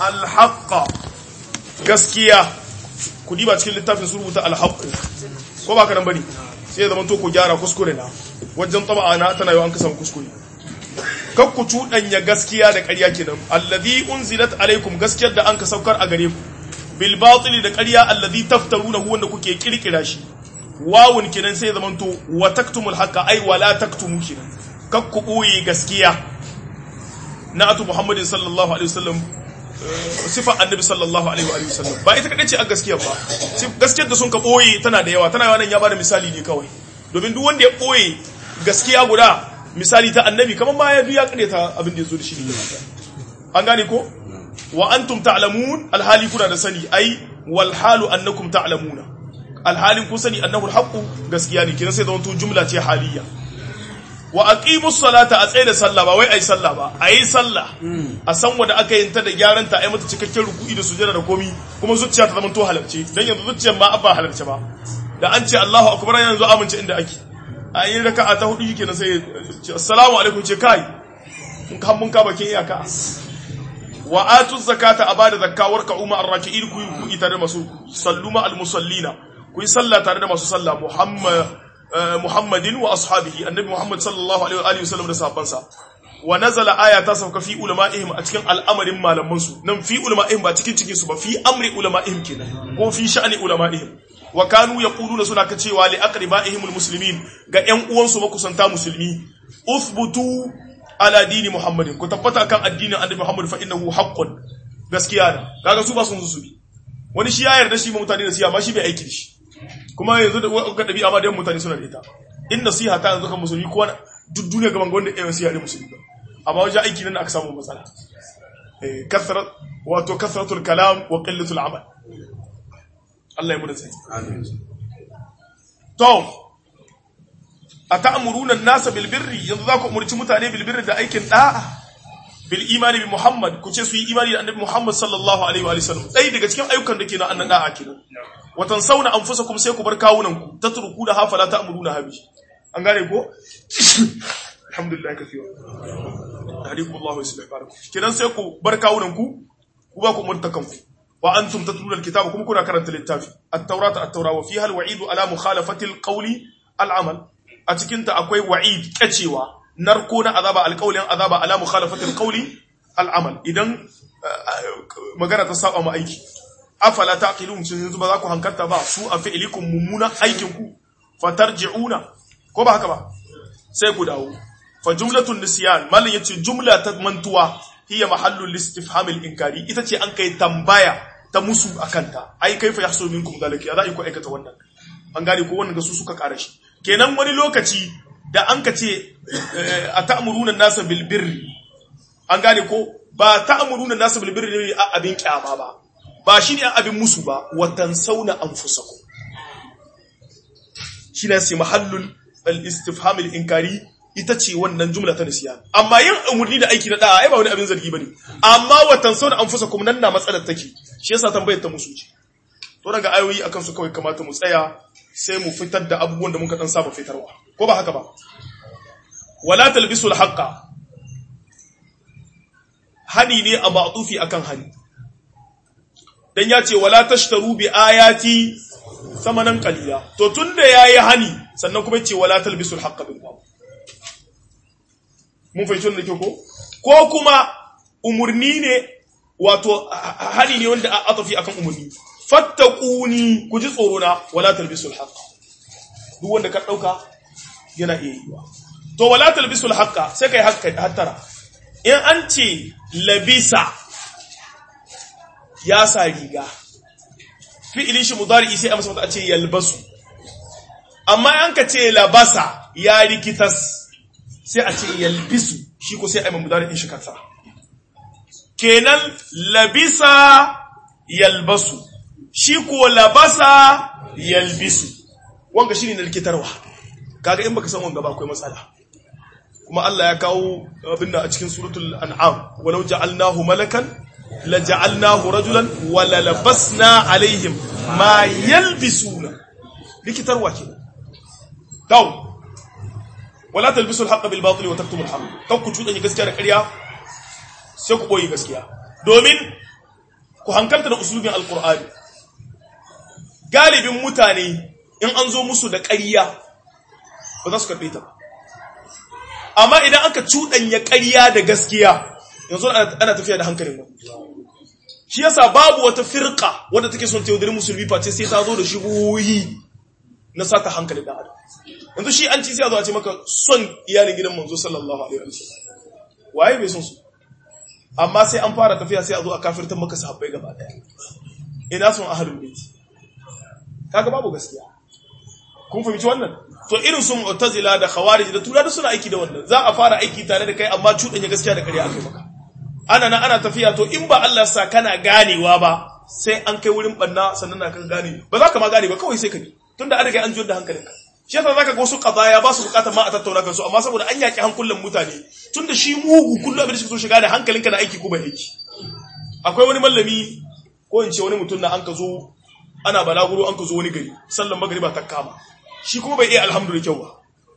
alhaqqa gaskiya ku diba cikin littafin su rubuta alhaqqu ko ba ka nan bane sai ya zama to ku gyara kuskure na wajen taba na tana yawan kasan kuskure kak ku cuɗanya gaskiya da ƙarya kenan alladhi unzilat alaikum gaskiyar da an ka saukar a gare ku bil batili da ƙarya alladhi taftaruna wanda kuke kirkira shi wawun kenan sai ya zama to wa taktumul haqqa ai wala taktumu kenan kak ku ɓoye gaskiya na atu muhammadin sallallahu alaihi wasallam sifa annabi sallallahu alaihi wa sallam ba ita kadai ce a gaskiya ba gaskiyar da sun ka boye tana da yawa tana yawa nan ya bada misali ne kawai domin duk wanda ya boye gaskiya guda misali ta annabi kamar ma ya biya kare ta abin da ya zo da shi ne an gane ko wa antum ta'lamun alhali kuna da sani ai wal halu annakum ta'lamuna alhalin kun sani annahu alhaqu gaskiya ne kina sai da wato jumla ce haliyya wa aqimus salata a tsaye da sallah ba wai ai sallah ba ayi sallah a san wanda aka yin ta da gyaran ta ai mata cikakken ruku'i da sujada da komi kuma zuciya ta zama to halarce dan yanzu zuciyar ma abba halarce ba da an ce Allahu akbar yanzu amince inda ake ayi raka'a ta hudu yake na sai assalamu alaikum ce kai mun kan mun ka bakin iyaka wa atu zakata abada zakka warka umma arraki'in ku ku ita da masu salluma almusallina ku yi sallah tare da masu sallah muhammad Muhammadin wa ashabihi annabi Muhammad sallallahu alaihi wa sallam da sahabbansa wa nazala aya ta sauka fi ulama'ihim a cikin al'amarin malaman su nan fi ulama'ihim ba cikin cikin su ba fi amri ulama'ihim kenan ko fi sha'ani ulama'ihim wa kanu yaquluna suna ka cewa li aqribaihim almuslimin ga ƴan uwan su makusanta musulmi uthbutu ala dini Muhammadin ku tabbata kan addinin annabi Muhammad fa innahu haqqun gaskiya ne kaga su ba sun su bi wani shi ya yarda shi mutane da siya ba shi bai aiki da shi kuma yanzu da ga dabi'a ma da mutane suna da ita in nasiha ta yanzu kan musulmi ko duk duniya gaban gwanda ɗaya nasiha ne musulmi ba amma wajen aiki nan aka samu matsala eh kasrat wato kasratul kalam wa qillatul amal Allah ya mu da sai amin to ata'muruna an-nasa bil birri yanzu za ku umurci mutane bil birri da aikin da'a bil imani bi Muhammad ku ce su yi imani da annabi Muhammad sallallahu alaihi wa sallam dai daga cikin ayyukan da ke na annan da'a kenan watan sauna anfusakum sai ku bar kawunan ku tatruku da hafala ta'muruna habi an gane ko alhamdulillah kafiwa hadikum Allah wa yuslih barakum kidan sai ku bar kawunan ku ku ba ku murtakan ku wa antum tatluna alkitaba kuma kuna karanta littafi at-taurata at-taura wa fiha al-wa'id ala mukhalafati al-qawli al-amal a cikin ta akwai wa'id kacewa narko na azaba alqawlin azaba ala mukhalafati al-qawli al-amal idan magana ta saba ma aiki afala taqilun sun yanzu ba za ku hankarta ba su a fi'ilikum mummuna aikin ku fatarji'una ko ba haka ba sai ku dawo fa jumlatun nisyan mallan yace jumla ta mantuwa hiya mahallul istifham al-inkari ita ce an kai tambaya ta musu akanta ai kaifa yahsul minkum zalika ya za'i ku aikata wannan an gane ko wannan ga su suka kara shi kenan wani lokaci da an ka ce a ta'muruna nasa bil birri an gane ko ba ta'muruna nasa bil birri ne a abin kyama ba ba shi ne abin musu ba watan sauna an fusaku shi ne sai mahallun al-istifhamil inkari ita ce wannan jumla ta nisiya amma yin umarni da aiki na da'a ai ba wani abin zargi bane amma watan sauna an fusaku nan na matsalar take shi yasa tambayar ta musu ce to daga ayoyi akan su kawai kamata mu tsaya sai mu fitar da abubuwan da muka dan saba fitarwa ko ba haka ba wala talbisul haqqa hani ne a ma'tufi akan hani dan ya ce wala tashtaru bi ayati samanan qalila to tunda yayi hani sannan kuma ce wala talbisul haqqa bil batil mun fahimci wannan ke ko ko kuma umurni ne wato hani ne wanda a atafi akan umurni fattaquni ku ji tsoro na wala talbisul haqqa duk wanda ka dauka yana iya yiwa to wala talbisul haqqa sai kai hakka hattara in an ce labisa ya sa riga fi'ilin shi mudari sai a masa a ce yalbasu amma an ka ce labasa ya rikitas sai a ce yalbisu shi ko sai a yi mudari in shi kansa kenan labisa yalbasu shi ko labasa yalbisu wanga shi ne na rikitarwa kaga in baka san wanga ba akwai matsala kuma Allah ya kawo abin da a cikin suratul an'am walau ja'alnahu malakan laja'alnahu rajulan wa lalabasna alaihim ma yalbisuna likitarwa ke taw wala talbisul haqqa bil batil wa taktumul haqq kan ku cuɗanya gaskiya da ƙarya sai ku boye gaskiya domin ku hankalta da usulubin alkur'ani galibin mutane in an zo musu da ƙarya ba za su karɓe ta ba amma idan aka cuɗanya ƙarya da gaskiya yanzu ana tafiya da hankalin ba shi yasa babu wata firka wadda take son ta yaudari musulmi face sai ta zo da shigoyi na sata hankalin da adam yanzu shi an ci sai a zo a ce maka son iyalin gidan manzo sallallahu alaihi wasallam waye bai son su amma sai an fara tafiya sai a zo a kafirtar maka sahabbai gaba daya ina son ahlul bait kaga babu gaskiya kun fahimci wannan to irin su mu'tazila da khawarij da tura da suna aiki da wannan za a fara aiki tare da kai amma cudanya gaskiya da ƙarya akai maka ana nan ana tafiya to in ba Allah sa kana ganewa ba sai an kai wurin banna sannan na kan gane ba za ka ma gane ba kawai sai ka bi tunda an riga an jiyar da hankalinka shi yasa zaka ga wasu qadaya ba su bukatar ma a tattauna kansu amma saboda an yaki hankulan mutane tunda shi mugu kullum abin da shi so shiga da hankalinka na aiki ko bai aiki akwai wani mallami ko in ce wani mutum na an ka zo ana balaguro an ka zo wani gari sallan magriba ta kama shi kuma bai iya alhamdu da kyau ba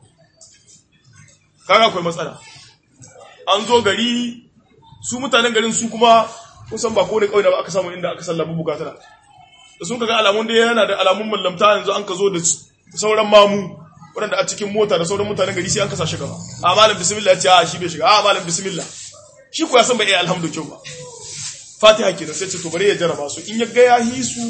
kaga akwai matsala an zo gari su mutanen garin su kuma kusan ba ko ne kawai ba aka samu inda aka sallama bukatuna da sun kaga alamun da yana da alamun mallamta yanzu an ka zo da sauran mamu waɗanda a cikin mota da sauran mutanen gari sai an kasa shi gaba a malam bismillah ya ce a shi bai shiga a malam bismillah shi ko ya san bai iya alhamdu kyau ba fatiha kenan sai ce to bari ya jarraba su in ya ga ya hi su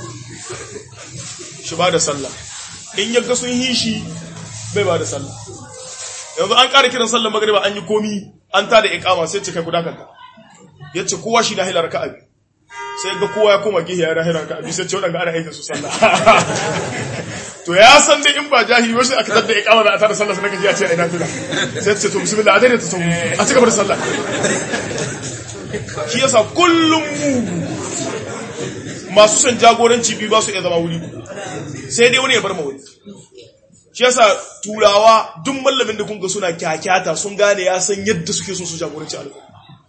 shi ba da sallah in ya ga sun hi shi bai ba da sallah yanzu an ƙara kiran sallar magariba an yi komi an tada iqama sai ce kai guda kanta yace kowa shi na hilar ka abi sai ga kowa ya koma gihi ya rahira ka abi sai ce wadanga ana aika su sallah to ya san dai in ba jahili wasu aka tada iqama da a tada sallah sai kaji ya ce ina tuna sai ce to bismillah a dai ta samu a cigaba da sallah shi yasa kullum mu masu son jagoranci biyu ba su iya zama wuri sai dai wani ya bar ma wani shi yasa turawa duk mallamin da kunga suna kyakyata sun gane ya san yadda suke so su jagoranci al'umma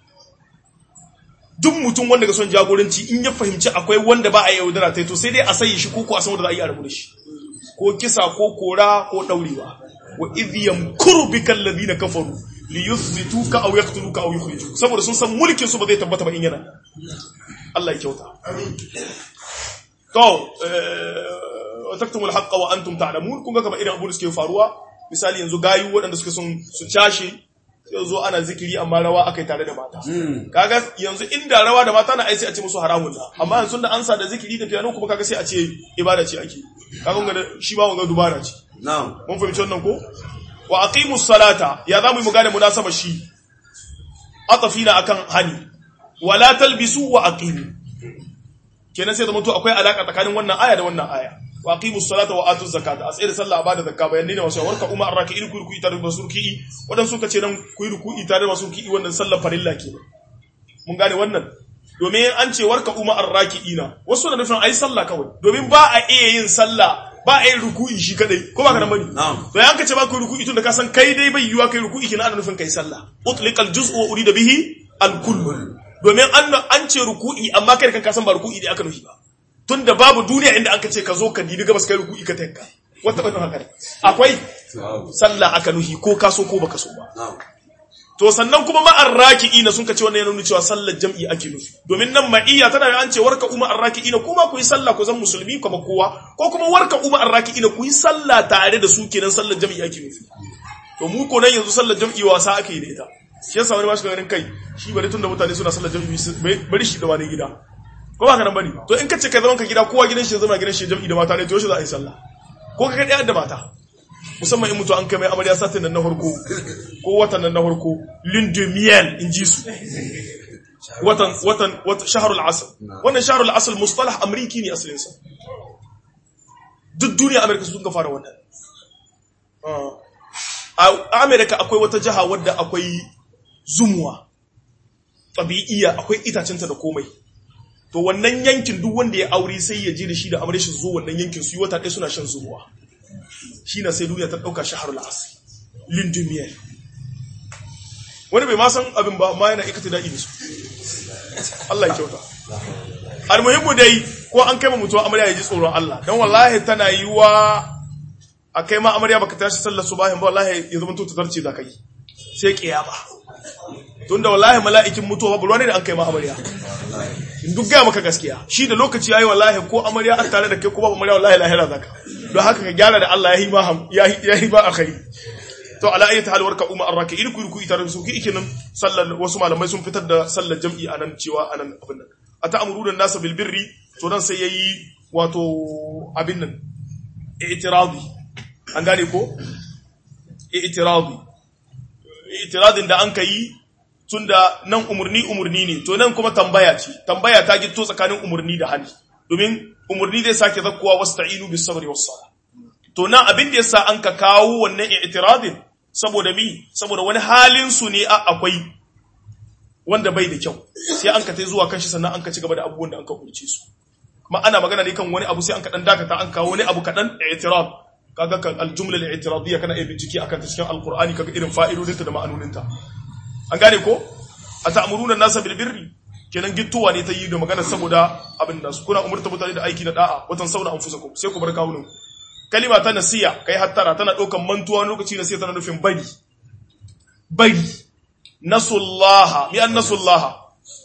duk mutum wanda ga son jagoranci in ya fahimci akwai wanda ba a yi yaudara ta to sai dai a sayi shi koko a san wanda za a yi a rabu da shi ko kisa ko kora ko daurewa wa idh yamkuru bika alladhina kafaru li yuthbituka aw yaqtuluka aw yukhrijuka saboda sun san mulkin su ba zai tabbata ba in yana Allah ya kyauta to wa taktumul haqqa wa antum ta'lamun kun ga kamar irin abu da suke faruwa misali yanzu gayu waɗanda suke sun su cashe sai zo ana zikiri amma rawa akai tare da mata kaga yanzu inda rawa da mata na ai sai a ce musu haramun na amma yanzu da ansa da zikiri da piano kuma kaga sai a ce ibada ce ake kaga ga shi ba wanga dubara ce na'am mun fahimci wannan ko wa aqimus salata ya zamu mu gane munasaba shi atafina akan hani wala talbisu wa aqimu kenan sai zama to akwai alaka tsakanin wannan aya da wannan aya wa aqimus salata wa atuz zakata asai da sallah bada zakka bayan ne wasu warka umma arraki'in ku ruku'i tare da masu ruku'i wadan suka ce nan ku ruku'i tare da masu ruku'i wannan sallar farilla ke mun gane wannan domin an ce warka umma arraki'ina wasu da nufin ayi sallah kawai domin ba a iya yin sallah ba a yin ruku'i shi kadai ko ba ka nan bane Na'am. to yan ka ce ba ku ruku'i tun da ka san kai dai bai yiwa kai ruku'i kina ana nufin kai sallah utliqal juz'u wa urida bihi al kull domin an an ce ruku'i amma kai kan ka san ba ruku'i dai aka nufi ba tunda babu duniya inda aka ce ka zo ka dibi gabas kai ruku'i ka tanka wata bane haka ne akwai sallah aka nuhi ko ka so ko baka so ba na'am to sannan kuma ma'ar raki'ina sun kace wannan yana nuna cewa sallar jam'i ake nufi domin nan ma'iyya tana da an ce warka umma arraki'ina kuma ku yi sallah ku zan musulmi kuma kowa ko kuma warka umma arraki'ina ku yi sallah tare da su kenan sallar jam'i ake nufi to mu ko nan yanzu sallar jam'i wasa ake yi da ita shi yasa wani ba shi ganin kai shi bari tunda mutane suna sallar jam'i bari shi da wani gida ko ba ka nan bane to in kace kai zaman ka gida kowa gidan shi zama gidan shi jam'i da mata ne to shi za a yi sallah ko ka kai da mata musamman in mutu an kai mai amarya satin nan na farko ko watan nan na farko linde miel in ji su watan watan watan shahrul asr wannan shahrul asr mustalah amriki ne asalin sa duk duniya amerika sun ka fara wannan a amerika akwai wata jiha wadda akwai zumuwa tabi'iyya akwai itacinta da komai to wannan yankin duk wanda ya aure sai ya je da shi da amarya shi zo wannan yankin su yi wata ɗaya suna shan zumuwa shi na sai duniya ta ɗauka shaharul asiri lindumiyar wani bai ma san abin ba ma yana ikata da'i da su Allah ya kyauta almuhimmu dai ko an kai ma mutuwa amarya ya ji tsoron Allah don wallahi tana yi wa a kai ma amarya baka tashi sallar su bayan ba wallahi ya zama to zarce da kai sai kiyama tunda wallahi mala'ikin mutuwa babu ne da an kai ma amarya in duk gaya maka gaskiya shi da lokaci yayi wallahi ko amarya an tare da kai ko babu amarya wallahi lahira zaka don haka ka gyara da Allah yahi ma yahi ba akhiri to ala ayyati hal warka umma arraki in ku ku ita da su ki nan sallar wasu malamai sun fitar da sallar jam'i anan cewa anan abin nan ata amuru da nasa bil birri to dan sai yayi wato abin nan i'tiradi an gane ko i'tiradi i'tiradin da an kai tunda nan umurni umurni ne to nan kuma tambaya ce tambaya ta gitto tsakanin umurni da hali domin umurni zai sake zakkuwa wasta'inu bis sabri was sala to nan abin da yasa an ka kawo wannan i'tiradin saboda mi saboda wani halin su ne a akwai wanda bai da kyau sai an ka tai zuwa kanshi sannan an ka ci gaba da abubuwan da an ka kurce su kuma ana magana ne kan wani abu sai an ka dan dakata an kawo wani abu kadan i'tirad kaga kan aljumla al-i'tiradiyya kana iya bincike akan ta cikin alqur'ani kaga irin fa'idodinta da ma'anoninta an gane ko ata'muruna an-nasa bil birri kenan gittuwa ne ta yi da magana saboda abin da su kuna umurta mutane da aiki na da'a watan sauna anfusakum sai ku bar kawunan kalima ta nasiya kai hattara tana daukan mantuwa lokaci nasiya tana nufin bari bari nasullaha mi an nasullaha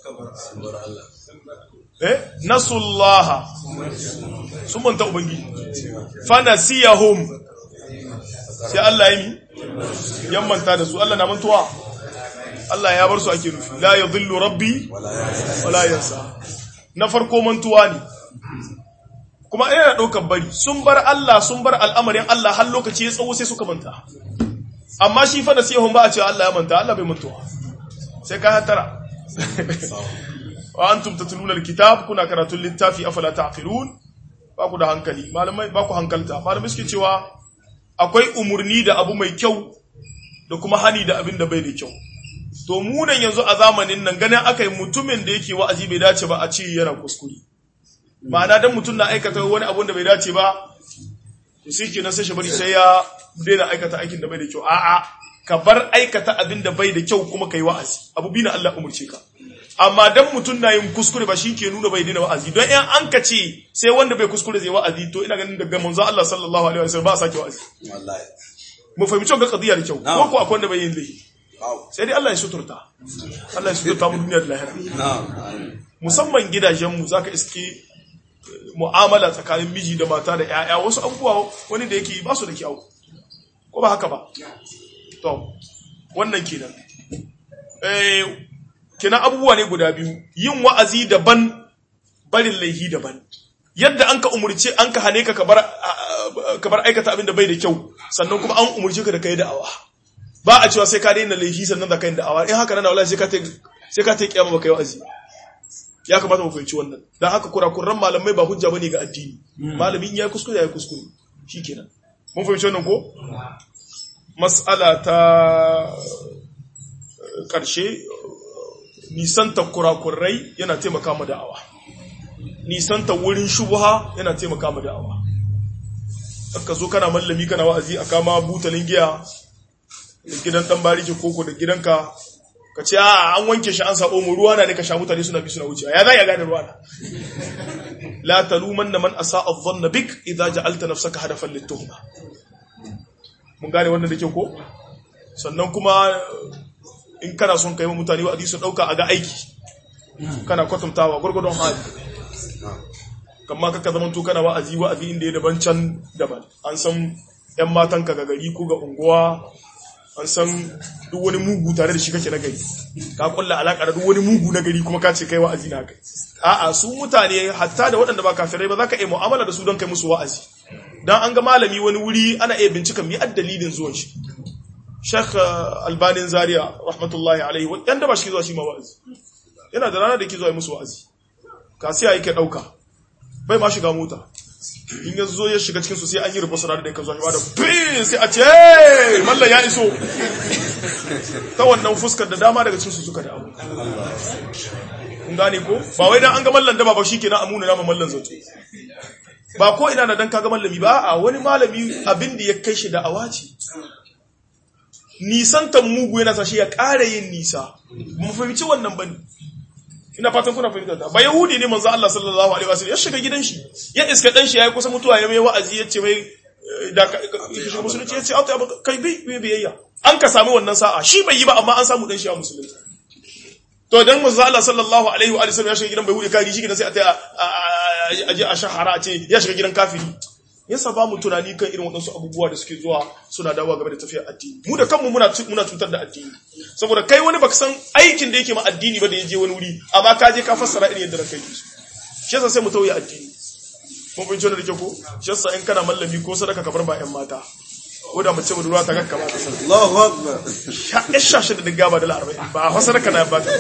eh nasullaha sun manta ubangiji fa nasiyahum sai Allah ya mi yan manta da su Allah na mantuwa Allah ya bar su ake nufi la yadhillu rabbi wala yansa na farko mantuwa ne kuma ina ɗaukar bari sun bar Allah sun bar al'amarin Allah har lokaci ya tsawo sai suka manta amma shi fa nasihun ba a cewa Allah ya manta Allah bai mantuwa sai ka hatara wa antum tatluna alkitab kuna karatun littafi afala ta'qilun ba ku da hankali malamai ba ku hankalta malamai suke cewa akwai umurni da abu mai kyau da kuma hani da abin da bai da kyau to mu nan yanzu a zamanin nan ganin aka yi mutumin da yake wa'azi bai dace ba a ce yana kuskure ma'ana dan mutum na aikata wani abun da bai dace ba to sai kenan sai shi bari sai ya daina aikata aikin da bai da kyau a'a ka bar aikata abin da bai da kyau kuma kai wa'azi abu bi na Allah umurce ka amma dan mutum na yin kuskure ba shi ke nuna bai daina wa'azi don in an ka ce sai wanda bai kuskure zai wa'azi to ina ganin daga manzo Allah sallallahu alaihi wasallam ba a sake wa'azi wallahi mu fahimci ga qadiya da kyau ko ko akwai wanda bai yin laifi sai dai Allah ya suturta Allah ya suturta mu duniya da lahira musamman gidajenmu zaka iske mu'amala tsakanin miji da mata da ƴaƴa wasu abubuwa wani da yake ba su da kyau ko ba haka ba to wannan kenan eh kenan abubuwa ne guda biyu yin wa'azi daban barin laihi daban yadda an ka umurce an ka hane ka ka bar aikata abin da bai da kyau sannan kuma an umurce ka da kai da'awa ba a cewa sai ka daina laifi sannan da kai da'awa in haka nan wallahi sai ka ta sai ka ta kiyama baka yi wa'azi ya kamata mu fahimci wannan dan haka kurakuran malamai ba hujja bane ga addini malami in ya kuskure ya kuskure shikenan mun fahimci wannan ko mas'ala ta karshe nisanta kurakurai yana taimaka mu da'awa nisanta wurin shubha yana taimaka mu da'awa ka zo kana mallami kana wa'azi a kama butalin giya da gidan dan bariki koko da gidanka ka ce a an wanke shi an sabo mu ruwa na ne ka sha mutane suna bi suna wuce ya za ya gane ruwa na la talumanna man asaa adh-dhanna bik idza ja'alta nafsaka hadafan lit-tuhma mun gane wannan da ke ko sannan kuma in kana son kai mutane wa'azi su dauka a ga aiki kana kwatantawa gurgurdon hali kamma kaka zaman to kana wa'azi wa'azi inda ya daban can daban an san yan matan ka ga gari ko ga unguwa an san duk wani mugu tare da shi kake na gari ka kulla alaka da duk wani mugu na gari kuma ka ce kai wa'azi na kai a'a su mutane hatta da waɗanda ba kafirai ba za ka iya mu'amala da su don kai musu wa'azi dan an ga malami wani wuri ana iya bincika mi dalilin zuwan shi Sheikh Albanin Zaria rahmatullahi alaihi wanda ba shi zuwa shi ma wa'azi yana da rana da ke zuwa musu wa'azi kasiya yake dauka bai ma shiga mota in ya zo ya shiga cikinsu sai an yi rubusa da da ka zo ba da fi sai a ce mallan ya iso ta wannan fuskar da dama daga cikinsu suka da abu kun gane ko ba wai dan an ga mallan da ba shi kenan amuna na mallan zato ba ko ina da dan kaga mallami ba a wani malami abin da ya kai shi da awaci nisantan mugu yana sa shi ya ƙara yin nisa mu fahimci wannan bane ina fatan kuna fahimta da ba yahudi ne manzo Allah sallallahu alaihi wasallam ya shiga gidan shi ya iska dan shi yayi kusa mutuwa ya mai wa'azi ya ce mai da ka shiga musulunci ya ce auta kai bi biyayya an ka sami wannan sa'a shi bai yi ba amma an samu dan shi a musulunci to dan manzo Allah sallallahu alaihi wa sallam ya shiga gidan bai hude kari shi gidan sai a ta a je a shahara a ce ya shiga gidan kafiri yasa ba mu tunani kan irin waɗansu abubuwa da suke zuwa suna dawowa game da tafiyar addini mu da kanmu muna muna cutar da addini saboda kai wani baka san aikin da yake ma addini ba da ya je wani wuri amma ka je ka fassara irin yadda ranka yake shi yasa sai mu tauye addini mun bin da ke ko shi yasa in kana mallami ko sadaka ka bar ba ƴan mata ko da mace budurwa ta kakka ba ta san Allahu akbar ya shashe da digga ba da arba'in ba a sadaka na ba ta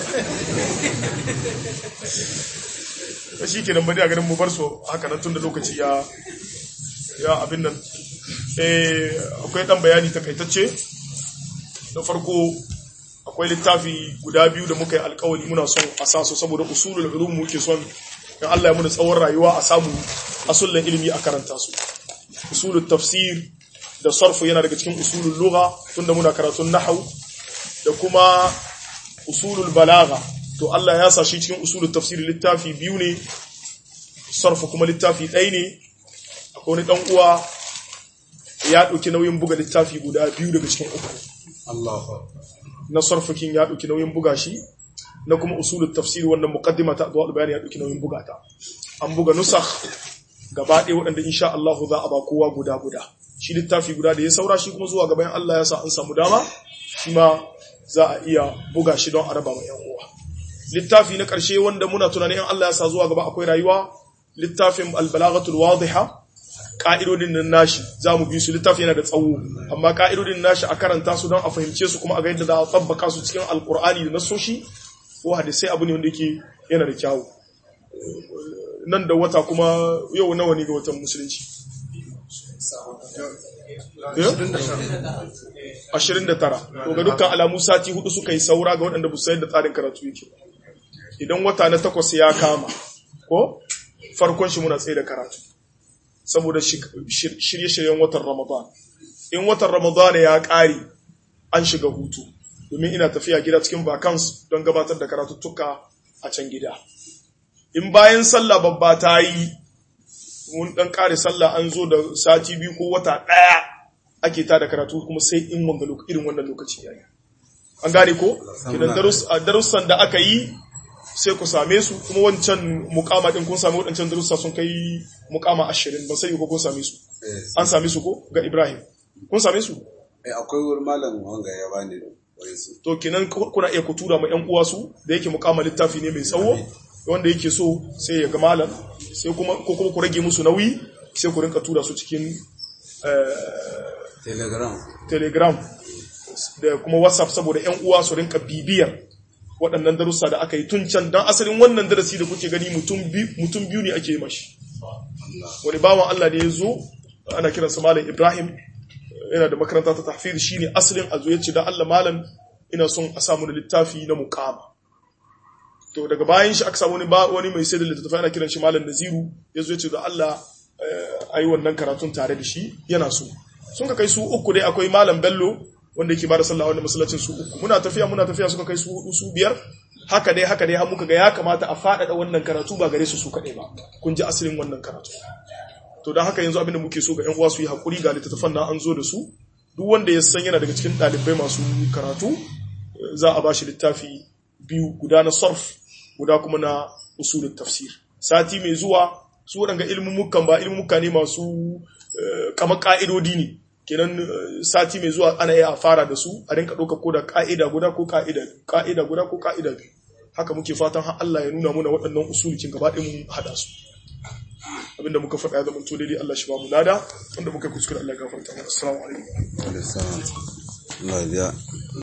shi kenan bari a ganin mu bar su haka nan tun da lokaci ya ya abin nan eh akwai dan bayani takaitacce da farko akwai littafi guda biyu da muka yi alkawari muna son a sa su saboda usulul ulum muke son in Allah ya muna tsawon rayuwa a samu asullan ilimi a karanta su usulul tafsir da sarfu yana daga cikin usulul lugha tunda muna karatun nahwu da kuma usulul balagha to Allah ya sa shi cikin usulul tafsir littafi biyu ne sarfu kuma littafi ɗaya ne akwai wani dan uwa ya ɗauki nauyin buga littafi guda biyu daga cikin uku Allahu akbar na sarfakin ya ɗauki nauyin buga shi na kuma usulul tafsir wannan muqaddima ta adwa bayani ya ɗauki nauyin buga ta an buga nusakh gaba ɗaya waɗanda insha Allah za a ba kowa guda guda shi littafi guda da ya saura shi kuma zuwa gaban Allah ya sa an samu dama shi ma za a iya buga shi don a raba ma yan uwa littafi na ƙarshe wanda muna tunanin in Allah ya sa zuwa gaba akwai rayuwa littafin al-balaghatul wadiha ka'idodin nan nashi za mu bi su littafi yana da tsawo amma ka'idodin nashi a karanta su don a fahimce su kuma a ga yadda za a tsabbaka su cikin alkur'ani da nasoshi ko hadisai abu ne wanda yake yana da kyawu nan da wata kuma yau nawa ne ga watan musulunci ashirin da tara to ga dukkan alamu sati hudu suka yi saura ga waɗanda busa yadda tsarin karatu yake idan wata na takwas ya kama ko farkon shi muna tsaye da karatu saboda shirye-shiryen watan Ramadan. In watan Ramadan ya ƙare an shiga hutu, domin ina tafiya gida cikin vacans don gabatar da karatuttuka a can gida. In bayan sallah babba ta yi, mun ɗan ƙare sallah an zo da sati biyu ko wata ɗaya ake ta da karatu kuma sai in wanga irin wannan lokaci ya yi. An gane ko? Kidan darussan da aka yi sai ku same su kuma wancan mukama din kun same waɗancan darussa sun kai mukama ashirin ba sai ko kun same su an same su ko ga Ibrahim kun same su eh akwai wurin malam wanga ya bani wai su to kenan kuna iya ku tura ma ƴan uwa su da yake mukama littafi ne mai tsawo wanda yake so sai ya ga malam sai kuma ko kuma ku rage musu nauyi sai ku rinka tura su cikin telegram telegram da kuma whatsapp saboda ƴan uwa su rinka bibiyar waɗannan darussa da aka yi tun can don asalin wannan darasi da kuke gani mutum biyu ne ake mashi wani bawan Allah da ya zo ana kiransa malam Ibrahim yana da makaranta ta tafsir shine asalin a zo yace dan Allah malam ina son a samu da littafi na muqama to daga bayan shi aka samu wani wani mai sai da littafi ana kiran shi malam Naziru ya zo yace da Allah ayi wannan karatun tare da shi yana so sun ka kai su uku dai akwai malam Bello wanda yake bada sallah wanda masallacin su uku muna tafiya muna tafiya suka kai su hudu su biyar haka dai haka dai har muka ga ya kamata a faɗaɗa wannan karatu ba gare su su kaɗai ba kun ji asalin wannan karatu to don haka yanzu abin da muke so ga 'yan uwa su yi haƙuri ga littattafan na an zo da su duk wanda ya san yana daga cikin ɗalibai masu karatu za a ba shi littafi biyu guda na sarf guda kuma na usulun tafsir sati mai zuwa su waɗanga ilmummukan ba ilmummuka ne masu kama ƙa'idodi ne kenan sati mai zuwa ana iya fara da su a rinka ɗauka ko da ƙa'ida guda ko ƙa'ida ƙa'ida guda ko ƙa'ida biyu haka muke fatan har Allah ya nuna muna waɗannan usulikin gaba ɗaya mun haɗa su abinda muka faɗa ya zama to daidai Allah shi ba mu lada wanda muka kuskure Allah ya gafarta mana assalamu alaikum Allah ya